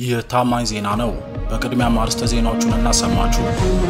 ይህ ታማኝ ዜና ነው። በቅድሚያም አርዕስተ ዜናዎቹን እናሰማችሁ።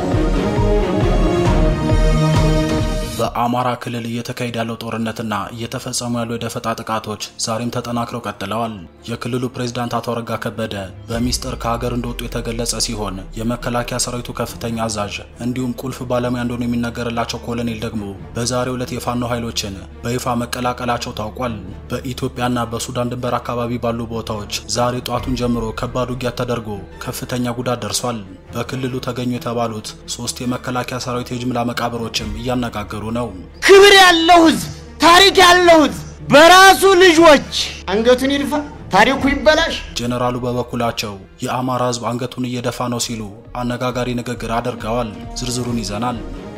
በአማራ ክልል እየተካሄደ ያለው ጦርነትና እየተፈጸሙ ያሉ የደፈጣ ጥቃቶች ዛሬም ተጠናክረው ቀጥለዋል። የክልሉ ፕሬዝዳንት አቶ አረጋ ከበደ በሚስጥር ከሀገር እንደወጡ የተገለጸ ሲሆን የመከላከያ ሰራዊቱ ከፍተኛ አዛዥ እንዲሁም ቁልፍ ባለሙያ እንደሆኑ የሚነገርላቸው ኮሎኔል ደግሞ በዛሬው ዕለት የፋኖ ኃይሎችን በይፋ መቀላቀላቸው ታውቋል። በኢትዮጵያና በሱዳን ድንበር አካባቢ ባሉ ቦታዎች ዛሬ ጧቱን ጀምሮ ከባድ ውጊያ ተደርጎ ከፍተኛ ጉዳት ደርሷል። በክልሉ ተገኙ የተባሉት ሶስት የመከላከያ ሰራዊት የጅምላ መቃብሮችም እያነጋገሩ ነው። ክብር ያለው ህዝብ፣ ታሪክ ያለው ህዝብ በራሱ ልጆች አንገቱን ይድፋ፣ ታሪኩ ይበላሽ። ጄኔራሉ በበኩላቸው የአማራ ህዝብ አንገቱን እየደፋ ነው ሲሉ አነጋጋሪ ንግግር አድርገዋል። ዝርዝሩን ይዘናል።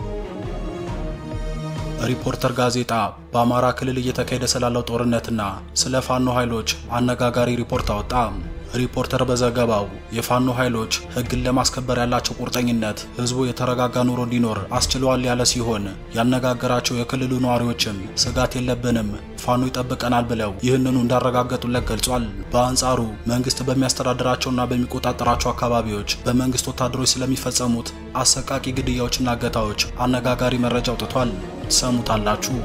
ሪፖርተር ጋዜጣ በአማራ ክልል እየተካሄደ ስላለው ጦርነትና ስለ ፋኖ ኃይሎች አነጋጋሪ ሪፖርት አወጣ። ሪፖርተር በዘገባው የፋኖ ኃይሎች ህግን ለማስከበር ያላቸው ቁርጠኝነት ህዝቡ የተረጋጋ ኑሮ እንዲኖር አስችለዋል ያለ ሲሆን ያነጋገራቸው የክልሉ ነዋሪዎችም ስጋት የለብንም ፋኖ ይጠብቀናል ብለው ይህንኑ እንዳረጋገጡለት ገልጿል። በአንጻሩ መንግስት በሚያስተዳድራቸውና በሚቆጣጠራቸው አካባቢዎች በመንግስት ወታደሮች ስለሚፈጸሙት አሰቃቂ ግድያዎችና እገታዎች አነጋጋሪ መረጃ አውጥቷል። ትሰሙታላችሁ።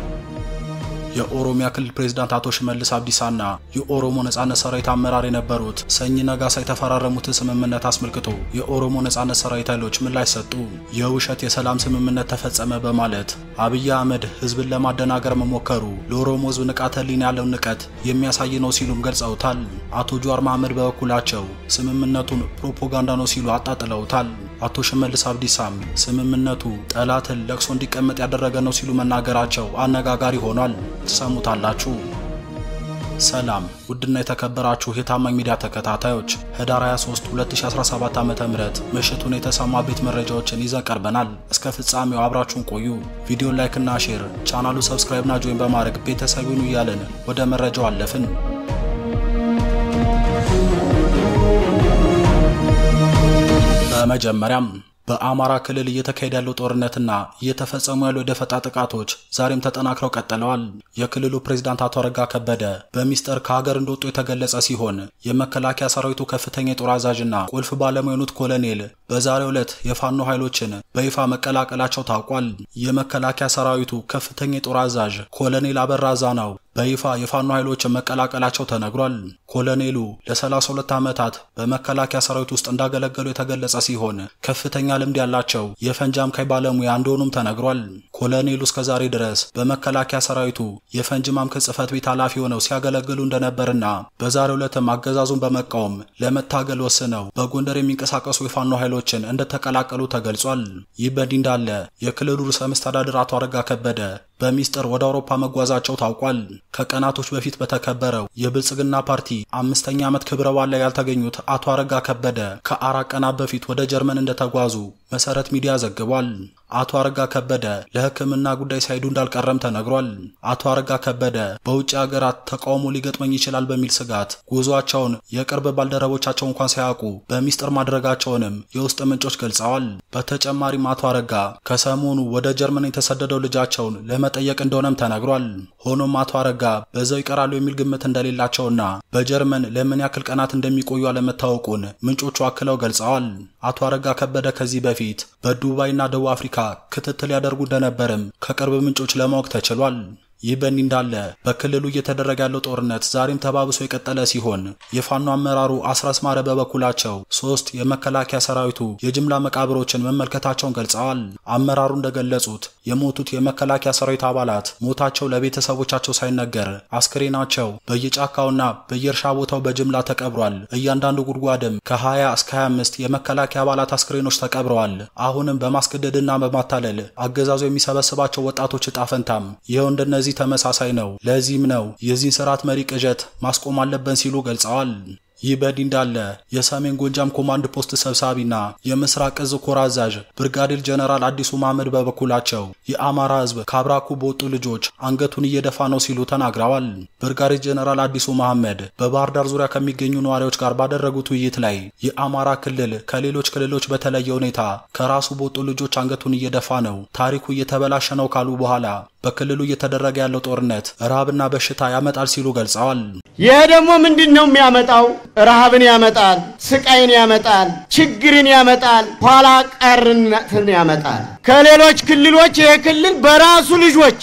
የኦሮሚያ ክልል ፕሬዝዳንት አቶ ሽመልስ አብዲሳና የኦሮሞ ነጻነት ሰራዊት አመራር የነበሩት ሰኝ ነጋሳ የተፈራረሙትን ስምምነት አስመልክቶ የኦሮሞ ነጻነት ሰራዊት ኃይሎች ምላሽ ሰጡ። የውሸት የሰላም ስምምነት ተፈጸመ በማለት አብይ አህመድ ህዝብን ለማደናገር መሞከሩ ለኦሮሞ ህዝብ ንቃተ ህሊና ያለውን ንቀት የሚያሳይ ነው ሲሉም ገልጸውታል። አቶ ጀዋር መሐመድ በበኩላቸው ስምምነቱን ፕሮፓጋንዳ ነው ሲሉ አጣጥለውታል። አቶ ሽመልስ አብዲሳም ስምምነቱ ጠላትን ለቅሶ እንዲቀመጥ ያደረገ ነው ሲሉ መናገራቸው አነጋጋሪ ሆኗል። ትሰሙታላችሁ። ሰላም ውድና የተከበራችሁ የታማኝ ሚዲያ ተከታታዮች ህዳር 23 2017 ዓ.ም ምሽቱን የተሰማ ቤት መረጃዎችን ይዘን ቀርበናል። እስከ ፍጻሜው አብራችሁን ቆዩ። ቪዲዮ ላይክ እና ሼር፣ ቻናሉ ሰብስክራይብ እና ጆይን በማድረግ ቤተሰብ ይሁኑ እያልን ወደ መረጃው አለፍን። በመጀመሪያም በአማራ ክልል እየተካሄደ ያለው ጦርነትና እየተፈጸሙ ያሉ የደፈጣ ጥቃቶች ዛሬም ተጠናክረው ቀጥለዋል። የክልሉ ፕሬዝዳንት አቶ አረጋ ከበደ በሚስጥር ከሀገር እንደወጡ የተገለጸ ሲሆን የመከላከያ ሰራዊቱ ከፍተኛ የጦር አዛዥና ቁልፍ ባለሙያ የሆኑት ኮሎኔል በዛሬው ዕለት የፋኖ ኃይሎችን በይፋ መቀላቀላቸው ታውቋል። የመከላከያ ሰራዊቱ ከፍተኛ የጦር አዛዥ ኮሎኔል አበራ ዛናው በይፋ የፋኖ ኃይሎችን መቀላቀላቸው ተነግሯል። ኮሎኔሉ ለ32 ዓመታት በመከላከያ ሰራዊት ውስጥ እንዳገለገሉ የተገለጸ ሲሆን ከፍተኛ ልምድ ያላቸው የፈንጂ አምካኝ ባለሙያ እንደሆኑም ተነግሯል። ኮሎኔሉ እስከዛሬ ድረስ በመከላከያ ሰራዊቱ የፈንጂ ማምከን ጽሕፈት ቤት ኃላፊ ሆነው ሲያገለግሉ እንደነበርና በዛሬው ዕለትም አገዛዙን በመቃወም ለመታገል ወስነው በጎንደር የሚንቀሳቀሱ የፋኖ ኃይሎችን እንደተቀላቀሉ ተገልጿል። ይህ በእንዲህ እንዳለ የክልሉ ርዕሰ መስተዳድር አቶ አረጋ ከበደ በሚስጥር ወደ አውሮፓ መጓዛቸው ታውቋል። ከቀናቶች በፊት በተከበረው የብልጽግና ፓርቲ አምስተኛ ዓመት ክብረ በዓል ላይ ያልተገኙት አቶ አረጋ ከበደ ከአራት ቀናት በፊት ወደ ጀርመን እንደተጓዙ መሰረት ሚዲያ ዘግቧል። አቶ አረጋ ከበደ ለሕክምና ጉዳይ ሳይሄዱ እንዳልቀረም ተነግሯል። አቶ አረጋ ከበደ በውጭ ሀገራት ተቃውሞ ሊገጥመኝ ይችላል በሚል ስጋት ጉዟቸውን የቅርብ ባልደረቦቻቸው እንኳን ሳያውቁ በሚስጥር ማድረጋቸውንም የውስጥ ምንጮች ገልጸዋል። በተጨማሪም አቶ አረጋ ከሰሞኑ ወደ ጀርመን የተሰደደው ልጃቸውን ለመጠየቅ እንደሆነም ተነግሯል። ሆኖም አቶ አረጋ በዛው ይቀራሉ የሚል ግምት እንደሌላቸውና በጀርመን ለምን ያክል ቀናት እንደሚቆዩ አለመታወቁን ምንጮቹ አክለው ገልጸዋል። አቶ አረጋ ከበደ ከዚህ በፊት በዱባይና ደቡብ አፍሪካ ክትትል ያደርጉ እንደነበርም ከቅርብ ምንጮች ለማወቅ ተችሏል። ይህ በእንዲህ እንዳለ በክልሉ እየተደረገ ያለው ጦርነት ዛሬም ተባብሶ የቀጠለ ሲሆን የፋኖ አመራሩ አስረስ ማረ በበኩላቸው ሶስት የመከላከያ ሰራዊቱ የጅምላ መቃብሮችን መመልከታቸውን ገልጸዋል። አመራሩ እንደገለጹት የሞቱት የመከላከያ ሰራዊት አባላት ሞታቸው ለቤተሰቦቻቸው ሳይነገር አስክሬናቸው በየጫካውና በየእርሻ ቦታው በጅምላ ተቀብሯል። እያንዳንዱ ጉድጓድም ከ20 እስከ 25 የመከላከያ አባላት አስክሬኖች ተቀብረዋል። አሁንም በማስገደድና በማታለል አገዛዙ የሚሰበስባቸው ወጣቶች እጣ ፈንታም ይኸው እንደነዚህ ተመሳሳይ ነው። ለዚህም ነው የዚህን ስርዓት መሪ ቅዠት ማስቆም አለብን ሲሉ ገልጸዋል። ይህ በእንዲህ እንዳለ የሰሜን ጎጃም ኮማንድ ፖስት ሰብሳቢና የምስራቅ እዝ ኮር አዛዥ ብርጋዴር ጀነራል አዲሱ መሐመድ በበኩላቸው የአማራ ሕዝብ ከአብራኩ በወጡ ልጆች አንገቱን እየደፋ ነው ሲሉ ተናግረዋል። ብርጋዴር ጀነራል አዲሱ መሐመድ በባህር ዳር ዙሪያ ከሚገኙ ነዋሪዎች ጋር ባደረጉት ውይይት ላይ የአማራ ክልል ከሌሎች ክልሎች በተለየ ሁኔታ ከራሱ በወጡ ልጆች አንገቱን እየደፋ ነው፣ ታሪኩ እየተበላሸ ነው ካሉ በኋላ በክልሉ እየተደረገ ያለው ጦርነት ረሃብና በሽታ ያመጣል ሲሉ ገልጸዋል። ይህ ደግሞ ምንድን ነው የሚያመጣው? ረሃብን ያመጣል፣ ስቃይን ያመጣል፣ ችግርን ያመጣል፣ ኋላ ቀርነትን ያመጣል። ከሌሎች ክልሎች ይህ ክልል በራሱ ልጆች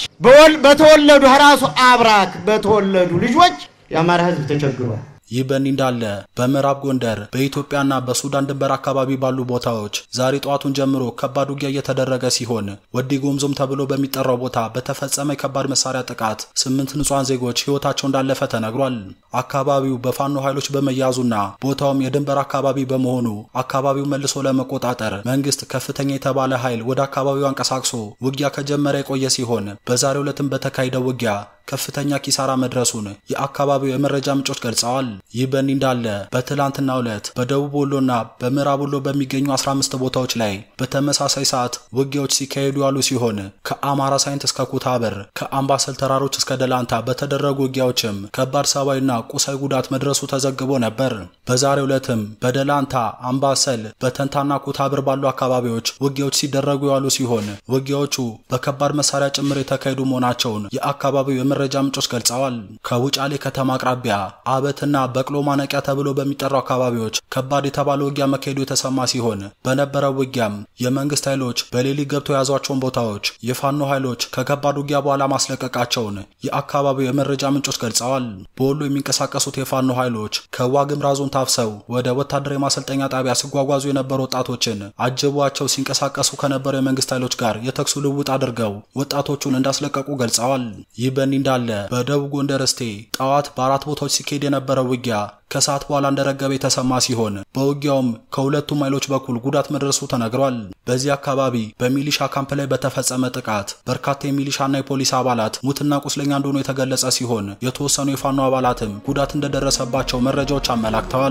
በተወለዱ ራሱ አብራክ በተወለዱ ልጆች የአማራ ሕዝብ ተቸግሯል። ይህ በእንዲህ እንዳለ በምዕራብ ጎንደር በኢትዮጵያና በሱዳን ድንበር አካባቢ ባሉ ቦታዎች ዛሬ ጠዋቱን ጀምሮ ከባድ ውጊያ እየተደረገ ሲሆን ወዲ ጎምዞም ተብሎ በሚጠራው ቦታ በተፈጸመ የከባድ መሳሪያ ጥቃት ስምንት ንጹሐን ዜጎች ሕይወታቸው እንዳለፈ ተነግሯል። አካባቢው በፋኖ ኃይሎች በመያዙና ቦታውም የድንበር አካባቢ በመሆኑ አካባቢው መልሶ ለመቆጣጠር መንግስት ከፍተኛ የተባለ ኃይል ወደ አካባቢው አንቀሳቅሶ ውጊያ ከጀመረ የቆየ ሲሆን በዛሬው ዕለትም በተካሄደው ውጊያ ከፍተኛ ኪሳራ መድረሱን የአካባቢው የመረጃ ምንጮች ገልጸዋል። ይህ በእንዲህ እንዳለ በትላንትናው ዕለት በደቡብ ወሎና በምዕራብ ወሎ በሚገኙ 15 ቦታዎች ላይ በተመሳሳይ ሰዓት ውጊያዎች ሲካሄዱ ያሉ ሲሆን ከአማራ ሳይንት እስከ ኩታበር ከአምባሰል ተራሮች እስከ ደላንታ በተደረጉ ውጊያዎችም ከባድ ሰብአዊና ቁሳዊ ጉዳት መድረሱ ተዘግቦ ነበር። በዛሬው ዕለትም በደላንታ፣ አምባሰል፣ በተንታና ኩታበር ባሉ አካባቢዎች ውጊያዎች ሲደረጉ ያሉ ሲሆን ውጊያዎቹ በከባድ መሳሪያ ጭምር የተካሄዱ መሆናቸውን የአካባቢው የመረጃ ምንጮች ገልጸዋል። ከውጫሌ ከተማ አቅራቢያ አበትና በቅሎ ማነቂያ ተብሎ በሚጠሩ አካባቢዎች ከባድ የተባለ ውጊያ መካሄዱ የተሰማ ሲሆን በነበረው ውጊያም የመንግስት ኃይሎች በሌሊት ገብተው የያዟቸውን ቦታዎች የፋኖ ኃይሎች ከከባድ ውጊያ በኋላ ማስለቀቃቸውን የአካባቢው የመረጃ ምንጮች ገልጸዋል። በወሎ የሚንቀሳቀሱት የፋኖ ኃይሎች ከዋግምራ ዞን ታፍሰው ወደ ወታደራዊ ማሰልጠኛ ጣቢያ ሲጓጓዙ የነበሩ ወጣቶችን አጅቧቸው ሲንቀሳቀሱ ከነበሩ የመንግስት ኃይሎች ጋር የተኩሱ ልውውጥ አድርገው ወጣቶቹን እንዳስለቀቁ ገልጸዋል። ይህ በእንዲህ እንዳለ በደቡብ ጎንደር እስቴ ጠዋት በአራት ቦታዎች ሲካሄድ የነበረው ውጊያ ከሰዓት በኋላ እንደረገበ የተሰማ ሲሆን በውጊያውም ከሁለቱም ኃይሎች በኩል ጉዳት መድረሱ ተነግሯል። በዚህ አካባቢ በሚሊሻ ካምፕ ላይ በተፈጸመ ጥቃት በርካታ የሚሊሻና የፖሊስ አባላት ሙትና ቁስለኛ እንደሆኑ የተገለጸ ሲሆን የተወሰኑ የፋኖ አባላትም ጉዳት እንደደረሰባቸው መረጃዎች አመላክተዋል።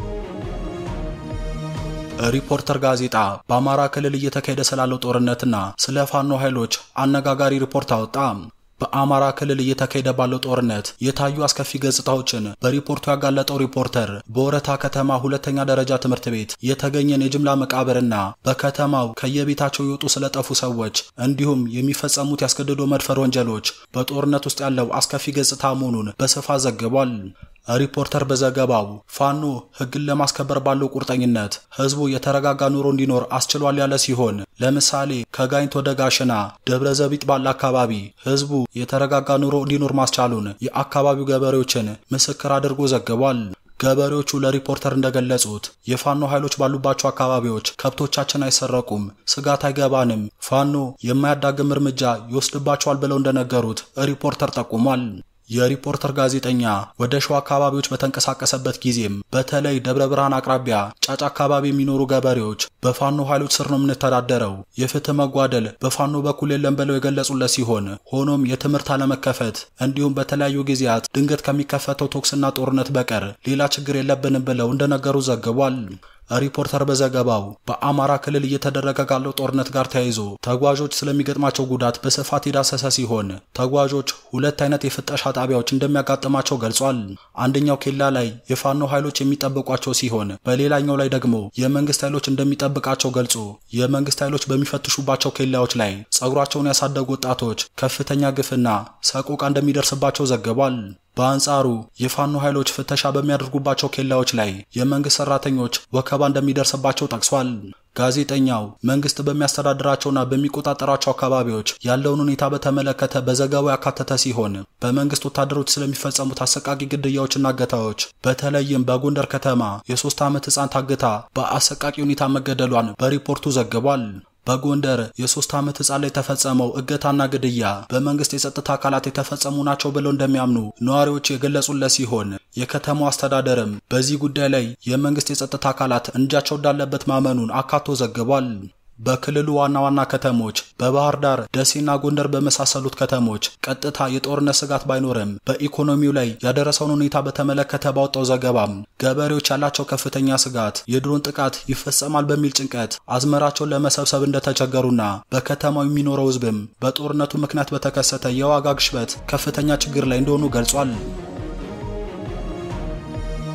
ሪፖርተር ጋዜጣ በአማራ ክልል እየተካሄደ ስላለው ጦርነትና ስለ ፋኖ ኃይሎች አነጋጋሪ ሪፖርት አወጣ። በአማራ ክልል እየተካሄደ ባለው ጦርነት የታዩ አስከፊ ገጽታዎችን በሪፖርቱ ያጋለጠው ሪፖርተር በወረታ ከተማ ሁለተኛ ደረጃ ትምህርት ቤት የተገኘን የጅምላ መቃብርና በከተማው ከየቤታቸው የወጡ ስለጠፉ ሰዎች እንዲሁም የሚፈጸሙት ያስገድዶ መድፈር ወንጀሎች በጦርነት ውስጥ ያለው አስከፊ ገጽታ መሆኑን በስፋት ዘግቧል። ሪፖርተር በዘገባው ፋኖ ሕግን ለማስከበር ባለው ቁርጠኝነት ህዝቡ የተረጋጋ ኑሮ እንዲኖር አስችሏል ያለ ሲሆን ለምሳሌ ከጋይንት ወደ ጋሽና ደብረ ዘቢጥ ባለ አካባቢ ህዝቡ የተረጋጋ ኑሮ እንዲኖር ማስቻሉን የአካባቢው ገበሬዎችን ምስክር አድርጎ ዘግቧል። ገበሬዎቹ ለሪፖርተር እንደገለጹት የፋኖ ኃይሎች ባሉባቸው አካባቢዎች ከብቶቻችን አይሰረቁም፣ ስጋት አይገባንም፣ ፋኖ የማያዳግም እርምጃ ይወስድባቸዋል ብለው እንደነገሩት ሪፖርተር ጠቁሟል። የሪፖርተር ጋዜጠኛ ወደ ሸዋ አካባቢዎች በተንቀሳቀሰበት ጊዜም በተለይ ደብረ ብርሃን አቅራቢያ ጫጫ አካባቢ የሚኖሩ ገበሬዎች በፋኖ ኃይሎች ስር ነው የምንተዳደረው፣ የፍትህ መጓደል በፋኖ በኩል የለም ብለው የገለጹለት ሲሆን ሆኖም የትምህርት አለመከፈት እንዲሁም በተለያዩ ጊዜያት ድንገት ከሚከፈተው ቶክስና ጦርነት በቀር ሌላ ችግር የለብንም ብለው እንደነገሩ ዘግቧል። ሪፖርተር በዘገባው በአማራ ክልል እየተደረገ ካለው ጦርነት ጋር ተያይዞ ተጓዦች ስለሚገጥማቸው ጉዳት በስፋት የዳሰሰ ሲሆን ተጓዦች ሁለት አይነት የፍተሻ ጣቢያዎች እንደሚያጋጥማቸው ገልጿል። አንደኛው ኬላ ላይ የፋኖ ኃይሎች የሚጠብቋቸው ሲሆን በሌላኛው ላይ ደግሞ የመንግስት ኃይሎች እንደሚጠብቃቸው ገልጾ የመንግስት ኃይሎች በሚፈትሹባቸው ኬላዎች ላይ ጸጉራቸውን ያሳደጉ ወጣቶች ከፍተኛ ግፍና ሰቆቃ እንደሚደርስባቸው ዘግቧል። በአንጻሩ የፋኖ ኃይሎች ፍተሻ በሚያደርጉባቸው ኬላዎች ላይ የመንግስት ሰራተኞች ወከባ እንደሚደርስባቸው ጠቅሷል። ጋዜጠኛው መንግስት በሚያስተዳድራቸውና በሚቆጣጠራቸው አካባቢዎች ያለውን ሁኔታ በተመለከተ በዘገባው ያካተተ ሲሆን በመንግስት ወታደሮች ስለሚፈጸሙት አሰቃቂ ግድያዎችና እገታዎች በተለይም በጎንደር ከተማ የሶስት ዓመት ህፃን ታግታ በአሰቃቂ ሁኔታ መገደሏን በሪፖርቱ ዘግቧል። በጎንደር የሶስት ዓመት ህፃን ላይ የተፈጸመው እገታና ግድያ በመንግስት የጸጥታ አካላት የተፈጸሙ ናቸው ብለው እንደሚያምኑ ነዋሪዎች የገለጹለት ሲሆን የከተማው አስተዳደርም በዚህ ጉዳይ ላይ የመንግስት የጸጥታ አካላት እጃቸው እንዳለበት ማመኑን አካቶ ዘግቧል። በክልሉ ዋና ዋና ከተሞች በባህር ዳር፣ ደሴና ጎንደር በመሳሰሉት ከተሞች ቀጥታ የጦርነት ስጋት ባይኖርም በኢኮኖሚው ላይ ያደረሰውን ሁኔታ በተመለከተ ባወጣው ዘገባም ገበሬዎች ያላቸው ከፍተኛ ስጋት የድሮን ጥቃት ይፈጸማል በሚል ጭንቀት አዝመራቸውን ለመሰብሰብ እንደተቸገሩና በከተማው የሚኖረው ህዝብም በጦርነቱ ምክንያት በተከሰተ የዋጋ ግሽበት ከፍተኛ ችግር ላይ እንደሆኑ ገልጿል።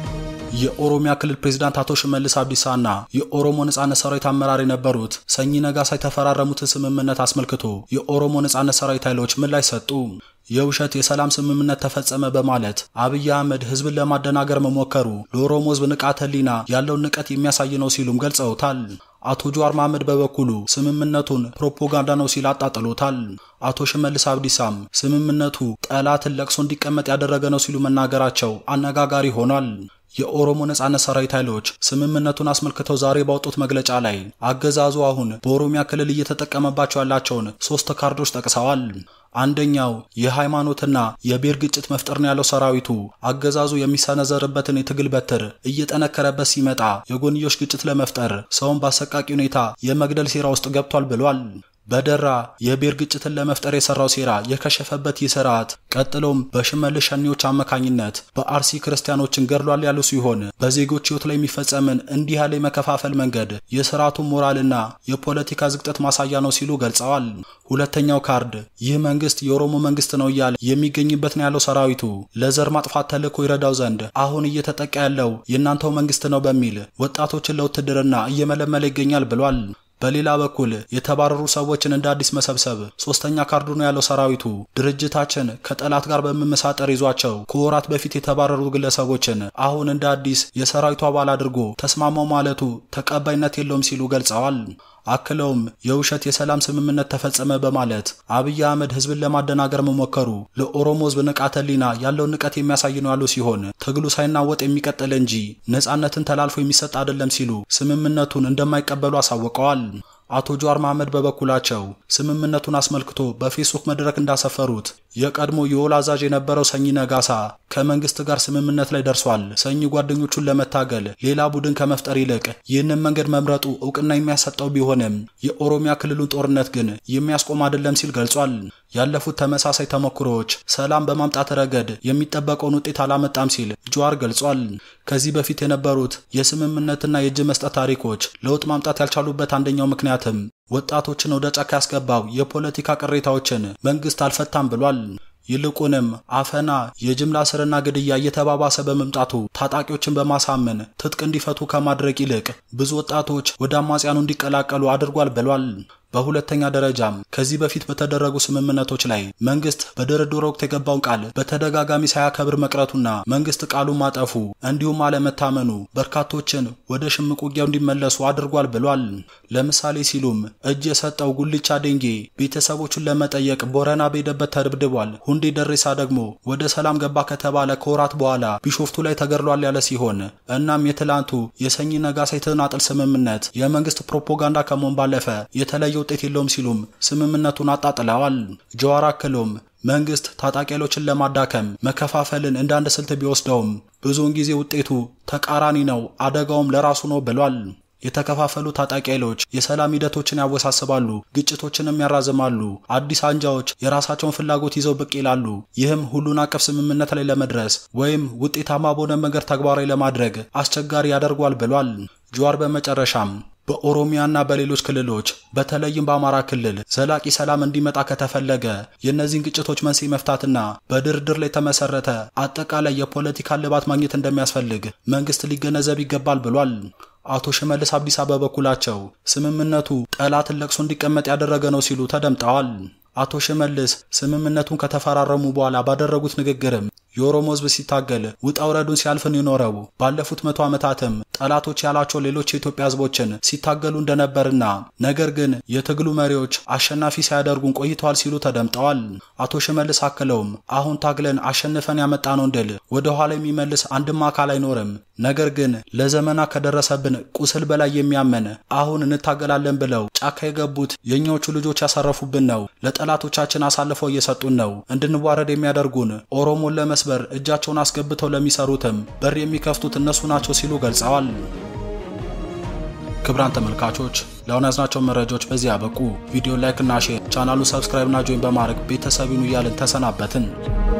የኦሮሚያ ክልል ፕሬዝዳንት አቶ ሽመልስ አብዲሳና የኦሮሞ ነጻነት ሰራዊት አመራር የነበሩት ሰኚ ነጋሳ የተፈራረሙትን ስምምነት አስመልክቶ የኦሮሞ ነጻነት ሰራዊት ኃይሎች ምላሽ ሰጡ። የውሸት የሰላም ስምምነት ተፈጸመ በማለት አብይ አህመድ ህዝብን ለማደናገር መሞከሩ ለኦሮሞ ህዝብ ንቃተ ህሊና ያለውን ንቀት የሚያሳይ ነው ሲሉም ገልጸውታል። አቶ ጀዋር መሐመድ በበኩሉ ስምምነቱን ፕሮፓጋንዳ ነው ሲል አጣጥሎታል። አቶ ሽመልስ አብዲሳም ስምምነቱ ጠላትን ለቅሶ እንዲቀመጥ ያደረገ ነው ሲሉ መናገራቸው አነጋጋሪ ሆኗል። የኦሮሞ ነጻነት ሰራዊት ኃይሎች ስምምነቱን አስመልክተው ዛሬ ባወጡት መግለጫ ላይ አገዛዙ አሁን በኦሮሚያ ክልል እየተጠቀመባቸው ያላቸውን ሶስት ካርዶች ጠቅሰዋል። አንደኛው የሃይማኖትና የብሔር ግጭት መፍጠር ነው ያለው ሰራዊቱ አገዛዙ የሚሰነዘርበትን የትግል በትር እየጠነከረበት ሲመጣ የጎንዮሽ ግጭት ለመፍጠር ሰውን በአሰቃቂ ሁኔታ የመግደል ሴራ ውስጥ ገብቷል ብሏል። በደራ የብሔር ግጭትን ለመፍጠር የሰራው ሴራ የከሸፈበት ይህ ስርዓት ቀጥሎም በሽመልስ ሸኔዎች አማካኝነት በአርሲ ክርስቲያኖችን ገድሏል ያሉ ሲሆን በዜጎች ሕይወት ላይ የሚፈጸምን እንዲህ ያለ የመከፋፈል መንገድ የስርዓቱን ሞራልና የፖለቲካ ዝቅጠት ማሳያ ነው ሲሉ ገልጸዋል። ሁለተኛው ካርድ ይህ መንግስት የኦሮሞ መንግስት ነው እያለ የሚገኝበት ነው ያለው ሰራዊቱ ለዘር ማጥፋት ተልዕኮ ይረዳው ዘንድ አሁን እየተጠቃ ያለው የእናንተው መንግስት ነው በሚል ወጣቶችን ለውትድርና እየመለመለ ይገኛል ብሏል። በሌላ በኩል የተባረሩ ሰዎችን እንደ አዲስ መሰብሰብ ሶስተኛ ካርዱ ነው ያለው ሰራዊቱ ድርጅታችን ከጠላት ጋር በመመሳጠር ይዟቸው ከወራት በፊት የተባረሩ ግለሰቦችን አሁን እንደ አዲስ የሰራዊቱ አባል አድርጎ ተስማማው ማለቱ ተቀባይነት የለውም ሲሉ ገልጸዋል። አክለውም የውሸት የሰላም ስምምነት ተፈጸመ በማለት አብይ አህመድ ህዝብን ለማደናገር መሞከሩ ለኦሮሞ ህዝብ ንቃተ ህሊና ያለውን ንቀት የሚያሳይ ነው ያሉ ሲሆን ትግሉ ሳይናወጥ የሚቀጥል እንጂ ነጻነትን ተላልፎ የሚሰጥ አይደለም ሲሉ ስምምነቱን እንደማይቀበሉ አሳውቀዋል። አቶ ጀዋር መሐመድ በበኩላቸው ስምምነቱን አስመልክቶ በፌስቡክ መድረክ እንዳሰፈሩት የቀድሞ የወል አዛዥ የነበረው ሰኚ ነጋሳ ከመንግስት ጋር ስምምነት ላይ ደርሷል። ሰኚ ጓደኞቹን ለመታገል ሌላ ቡድን ከመፍጠር ይልቅ ይህንን መንገድ መምረጡ እውቅና የሚያሰጠው ቢሆንም የኦሮሚያ ክልሉን ጦርነት ግን የሚያስቆም አይደለም ሲል ገልጿል። ያለፉት ተመሳሳይ ተሞክሮዎች ሰላም በማምጣት ረገድ የሚጠበቀውን ውጤት አላመጣም ሲል ጀዋር ገልጿል። ከዚህ በፊት የነበሩት የስምምነትና የእጅ መስጠት ታሪኮች ለውጥ ማምጣት ያልቻሉበት አንደኛው ምክንያትም ወጣቶችን ወደ ጫካ ያስገባው የፖለቲካ ቅሬታዎችን መንግስት አልፈታም ብሏል። ይልቁንም አፈና፣ የጅምላ ስርና ግድያ እየተባባሰ በመምጣቱ ታጣቂዎችን በማሳመን ትጥቅ እንዲፈቱ ከማድረግ ይልቅ ብዙ ወጣቶች ወደ አማጽያኑ እንዲቀላቀሉ አድርጓል ብሏል። በሁለተኛ ደረጃም ከዚህ በፊት በተደረጉ ስምምነቶች ላይ መንግስት በድርድር ወቅት የገባውን ቃል በተደጋጋሚ ሳያከብር መቅረቱና መንግስት ቃሉን ማጠፉ እንዲሁም አለመታመኑ በርካቶችን ወደ ሽምቅ ውጊያው እንዲመለሱ አድርጓል ብሏል። ለምሳሌ ሲሉም እጅ የሰጠው ጉልቻ ዴንጌ ቤተሰቦቹን ለመጠየቅ ቦረና በሄደበት ተደብድቧል። ሁንዴ ደሬሳ ደግሞ ወደ ሰላም ገባ ከተባለ ከወራት በኋላ ቢሾፍቱ ላይ ተገድሏል ያለ ሲሆን እናም የትላንቱ የሰኚ ነጋሳ የተናጠል ስምምነት የመንግስት ፕሮፓጋንዳ ከመሆን ባለፈ የተለየ ውጤት የለውም ሲሉም ስምምነቱን አጣጥለዋል። ጀዋር አክሎም መንግስት ታጣቂ ኃይሎችን ለማዳከም መከፋፈልን እንደ አንድ ስልት ቢወስደውም ብዙውን ጊዜ ውጤቱ ተቃራኒ ነው፣ አደጋውም ለራሱ ነው ብሏል። የተከፋፈሉ ታጣቂ ኃይሎች የሰላም ሂደቶችን ያወሳስባሉ፣ ግጭቶችንም ያራዝማሉ። አዲስ አንጃዎች የራሳቸውን ፍላጎት ይዘው ብቅ ይላሉ። ይህም ሁሉን አቀፍ ስምምነት ላይ ለመድረስ ወይም ውጤታማ በሆነ መንገድ ተግባራዊ ለማድረግ አስቸጋሪ ያደርጓል ብሏል። ጀዋር በመጨረሻም በኦሮሚያና በሌሎች ክልሎች በተለይም በአማራ ክልል ዘላቂ ሰላም እንዲመጣ ከተፈለገ የእነዚህን ግጭቶች መንስኤ መፍታትና በድርድር ላይ የተመሰረተ አጠቃላይ የፖለቲካ እልባት ማግኘት እንደሚያስፈልግ መንግስት ሊገነዘብ ይገባል ብሏል። አቶ ሽመልስ አብዲሳ በበኩላቸው ስምምነቱ ጠላትን ለቅሶ እንዲቀመጥ ያደረገ ነው ሲሉ ተደምጠዋል። አቶ ሽመልስ ስምምነቱን ከተፈራረሙ በኋላ ባደረጉት ንግግርም የኦሮሞ ሕዝብ ሲታገል ውጣ ውረዱን ሲያልፍን የኖረው ባለፉት መቶ ዓመታትም ጠላቶች ያላቸው ሌሎች የኢትዮጵያ ሕዝቦችን ሲታገሉ እንደነበርና ነገር ግን የትግሉ መሪዎች አሸናፊ ሳያደርጉን ቆይተዋል ሲሉ ተደምጠዋል። አቶ ሽመልስ አክለውም አሁን ታግለን አሸንፈን ያመጣነውን ድል ወደ ኋላ የሚመልስ አንድም አካል አይኖርም። ነገር ግን ለዘመናት ከደረሰብን ቁስል በላይ የሚያመን አሁን እንታገላለን ብለው ጫካ የገቡት የእኛዎቹ ልጆች ያሳረፉብን ነው። ለጠላቶቻችን አሳልፈው እየሰጡን ነው። እንድንዋረድ የሚያደርጉን ኦሮሞን ለመስበር እጃቸውን አስገብተው ለሚሰሩትም በር የሚከፍቱት እነሱ ናቸው ሲሉ ገልጸዋል። ክብራን ተመልካቾች ለአሁን ያዝናቸው መረጃዎች በዚህ ያበቁ። ቪዲዮ ላይክ እና ሼር፣ ቻናሉ ሰብስክራይብ እና ጆይን በማድረግ ቤተሰቢኑ እያልን ተሰናበትን።